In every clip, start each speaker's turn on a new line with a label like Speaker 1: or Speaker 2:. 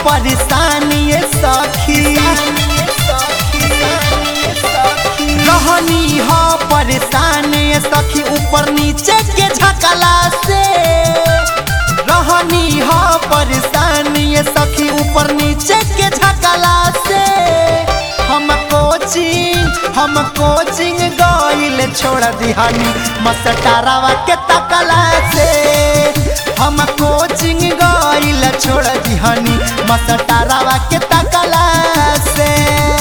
Speaker 1: परेशानी सखी रहनी हो परेशानी सखी ऊपर नीचे के झकला से रहनी हो परेशानी सखी ऊपर नीचे के झकला से हम कोचिंग हम कोचिंग गइल छोड़ दिहानी मस्टरावा के तकला से हम कोचिंग गइल छोड़ दिहानी मस्टरावा के तकला से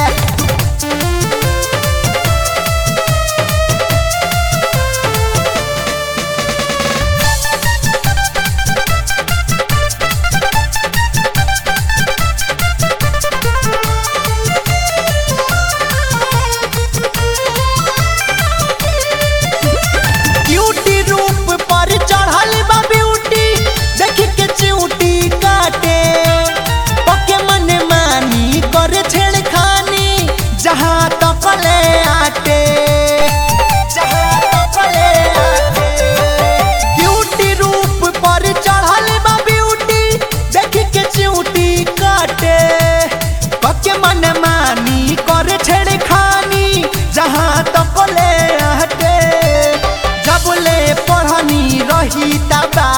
Speaker 1: ब्यूटी रूप पर चढ़ल बा ब्यूटी देख के चिऊटी काटे पके मन मानी करे छेड़खानी जहाँ तकले आटे जहाँ तकले आटे ब्यूटी रूप पर चढ़ल बा ब्यूटी देख के चिऊटी काटे पके मन मानी करे छेड़खानी जहाँ तकले आटे जबले पढ़नी रही तबा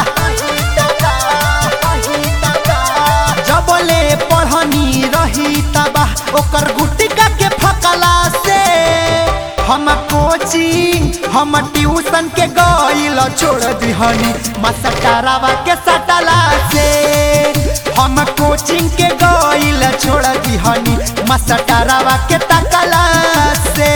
Speaker 1: जबले पढ़नी रही तबा ओकर गुटिका के फकला से हम कोचिंग हम ट्यूशन के गइल छोड़ दिहनी मसटरावा के सटला से हम कोचिंग के गइल छोड़ दिहनी मसटरावा के तकला से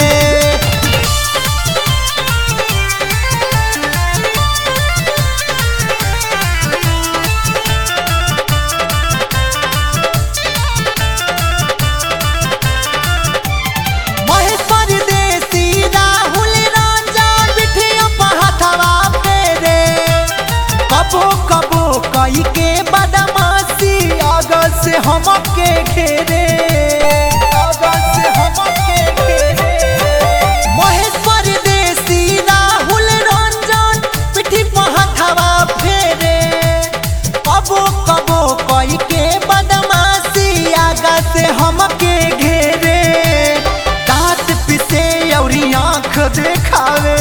Speaker 1: महेश्वर देसी राहुल रंजन बिठिया पहाथवा पेरे कबो कबो कई के बदमाशी अगल से हमके घेरे अगल से हमके घेरे महेश्वर देसी राहुल रंजन पिठी पहाथवा फेरे कबो कबो कई के बदमाशी आगा से हमके घेरे दांत पिसे और आँख देखावे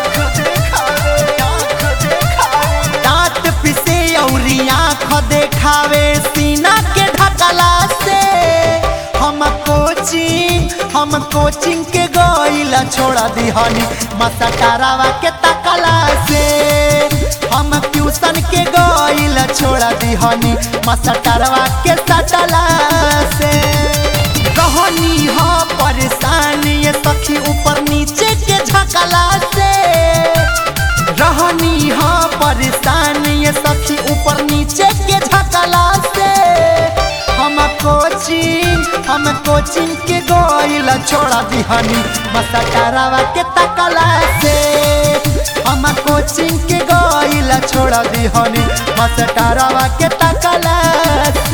Speaker 1: दांत पिसे और आँख देखावे सीना के ढकला से हम कोचिंग हम कोचिंग के गइल छोड़ दिहनी मसटरावा के तकला से हम ट्यूशन के गइल छोड़ दिहनी मसटरवा के सटला से रहनी हो परेशानी सखी ऊपर नीचे के झकला से रहनी हो परेशानी सखी ऊपर नीचे के झकला से हम कोचिंग हम कोचिंग के गइल छोड़ दिहनी मसटरावा के तकला से हम कोचिंग के गइल छोड़ दिहनी मसटरावा के तकला से